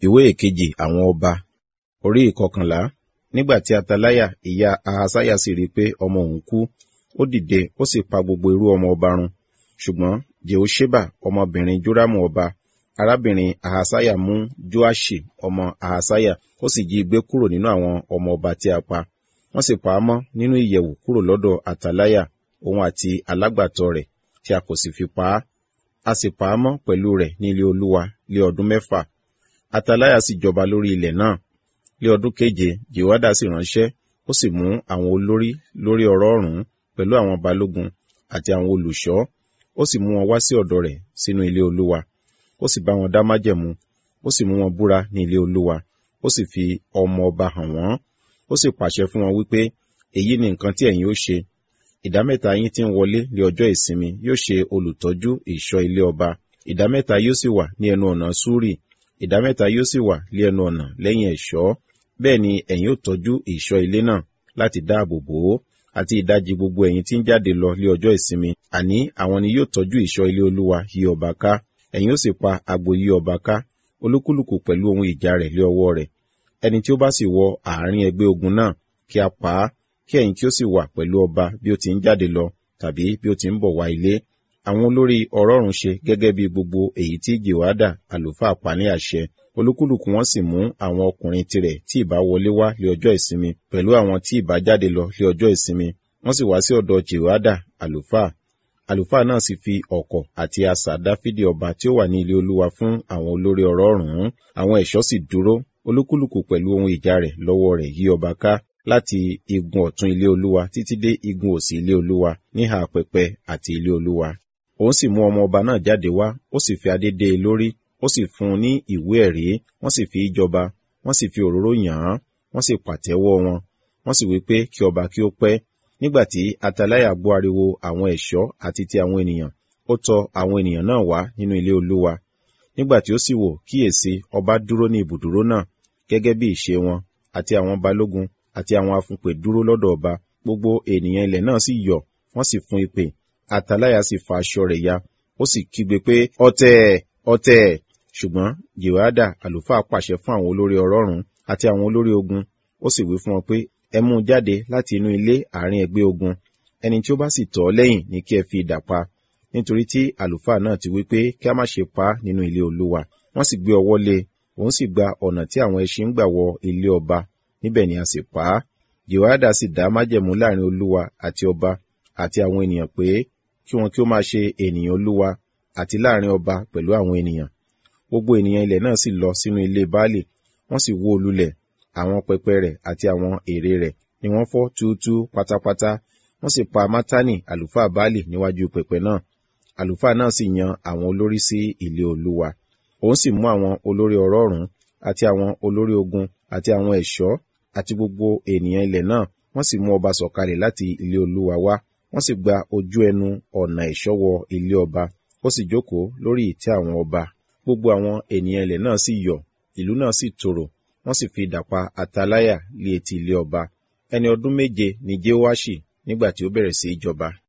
ìwé ìkejì àwọn ọba orí ìkọkànlá nígbà tí ataláyà ìyá ahasaya sì rí i pé ọmọ òun kú ó dìde ó sì pa gbogbo irú ọmọ ọba run ṣùgbọ́n jehosheba ọmọbìnrin joramu ọba arábìnrin ahasaya mú joashi ọmọ ahasaya ó sì jí i gbé kúrò nínú àwọn ọmọ ọba tí a pa wọ́n sì pa á mọ́ nínú ìyẹ̀wù kúrò lọ́dọ̀ ataláyà òun àti alágbàtọ́ rẹ̀ tí a kò sì fi pa á a sì pa á mọ́ pẹ̀lú rẹ̀ ní ilé olúwa lé ọdún mẹ́fà ataláyà sì jọba lórí ilẹ̀ náà lé ọdún keje jehoada sì ránṣẹ́ ó sì mú àwọn olórí lórí ọ̀rọ̀ ọ̀rún pẹ̀lú àwọn balógun àti àwọn olùṣọ́ ó sì mú wọn wá sí ọ̀dọ̀ rẹ̀ sínú ilé olúwa ó sì bá wọn dá májẹ̀mú ó sì mú wọn búra ní ilé olúwa ó sì fi ọmọ ọba hàn wọ́n ó sì pàṣẹ fún wọn wípé èyí ni nǹkan tí ẹ̀yin ó ṣe ìdámẹ́ta yín tí ń wọlé lé ọjọ́ ìsinmi yóò ṣe olùtọ́jú ìṣọ́ ilé ọba ìdámẹ́ta yóò sì wà ní ẹnu ọ̀nà súrì ìdámẹ́ta yóò sì wà lé ẹnu ọ̀nà lẹ́yìn ẹ̀ṣọ́ bẹ́ẹ̀ ni ẹ̀yin ó tọ́jú ìṣọ́ ilé náà láti dáàbò bò ó àti ìdajì gbogbo ẹ̀yin tí ń jáde lọ lé ọjọ́ ìsinmi àní àwọn ni yóò tọ́jú ìṣọ́ ilé olúwa yí ọba ká ẹ̀yin ó sì pa agbo yí ọba ká olúkúlùkù pẹ̀lú ohun ìjà rẹ̀ lé ọwọ́ rẹ̀ ẹni tí ó bá sì wọ àárín ẹgbẹ́ ogun náà kí a pa á kí ẹ̀yin kí ó sì wà pẹ̀lú ọba bí ó ti ń jáde lọ tàbí bí ó ti ń bọ̀ wá ilé àwọn olórí ọ̀rọ̀rùn ṣe gẹ́gẹ́ bí gbogbo èyí tí jehoada àlùfáà pa ní àṣẹ olúkúlùkù wọn sì mú àwọn ọkùnrin tirẹ̀ tí ìbá wọlé wá lé ọjọ́ ìsinmi pẹ̀lú àwọn tí ìbá jáde lọ lé ọjọ́ ìsinmi wọ́n sì wá sí ọ̀dọ̀ jehoada àlùfáà àlùfáà náà sì fi ọ̀kọ̀ àti asà dáfídì ọba tí ó wà ní ilé olúwa fún àwọn olórí ọ̀rọ̀rùn àwọn ẹ̀ṣọ́ sì dúró olúkúlùkù pẹ̀lú ohun ìjà rẹ̀ lọ́wọ́ rẹ̀ yí ọba ká láti igun ọ̀tún ilé olúwa títí dé igun òsì ilé olúwa níhà pẹpẹ àti ilé olúwa òun sì mú ọmọ ọba náà jáde wá ó sì fi adé dé e lórí ó sì fún un ní ìwé ẹ̀rí wọ́n sì fi í jọba wọ́n sì fi òróró yàn án wọ́n sì pàtẹ́wọ́ wọn wọ́n sì wí pé kí ọba kí ó pẹ́ nígbà tí ataláyà gbọ́ ariwo àwọn ẹ̀ṣọ́ àti ti àwọn ènìyàn ó tọ àwọn ènìyàn náà wá nínú ilé olúwa nígbà tí ó sì wò kíyèsí ọba dúró ní ibùdúró náà gẹ́gẹ́ bí ìṣe wọn àti àwọn balógun àti àwọn afúnpè dúró lọ́dọ̀ ọba gbogbo ènìyàn ilẹ̀ náà sì yọ̀ wọ́n sì fún ìpè ataláyà sì fa aṣọ rẹ̀ ya ó sì kígbe pé ọ̀tẹ̀ ọ̀tẹ̀ ṣùgbọ́n jehoada àlùfáà pàṣẹ fún àwọn olórí ọlọ́run àti àwọn olórí ogun ó sì wí fún wọn pé ẹ mú un jáde láti inú ilé àárín ẹgbẹ́ ogun ẹni tí ó bá sì tọ̀ ọ́ lẹ́yìn ní kí ẹ fi idà pa nítorí tí àlùfáà náà ti wí pé kí a má ṣe pa á nínú ilé olúwa wọ́n sì gbé ọwọ́ lé òun sì gba ọ̀nà tí àwọn ẹṣin ń gbà wọ ilé ọba níbẹ̀ ni a sì pa á jehoada sì dá májẹ̀mú láàrin olúwa àti ọba àti àwọn ènìyàn pé kí wọn kí ó máa ṣe ènìyàn olúwa àti láàrin ọba pẹ̀lú àwọn ènìyàn gbogbo ènìyàn ilẹ̀ náà sì lọ sínú ilé baálé wọ́n sì wó lulẹ̀ àwọn pẹpẹ rẹ̀ àti àwọn ère rẹ̀ ni wọ́n fọ́ túútú pátápátá wọ́n sì pa mátánì àlùfáà baálé níwájú pẹpẹ náà àlùfáà náà sì yan àwọn olórí sí ilé olúwa òun sì mú àwọn olórí ọ̀rọ̀ọ̀rún àti àwọn olórí ogun àti àwọn ẹ̀ṣọ́ àti gbogbo ènìyàn ilẹ̀ náà wọ́n sì mú ọba sọ̀kalẹ̀ láti ilé olúwa wá wọ́n sì gba ojú ẹnu ọ̀nà ẹ̀ṣọ́ wọ ilé ọba ó sì jókòó lórí ìtẹ́ àwọn ọba gbogbo àwọn ènìyàn ilẹ̀ náà sì yọ̀ ìlú náà sì tòrò wọ́n sì fi idà pa ataláyà lé etí ilé ọba ẹni ọdún méje ni jehoashi nígbà tí ó bẹ̀rẹ̀ sí í jọba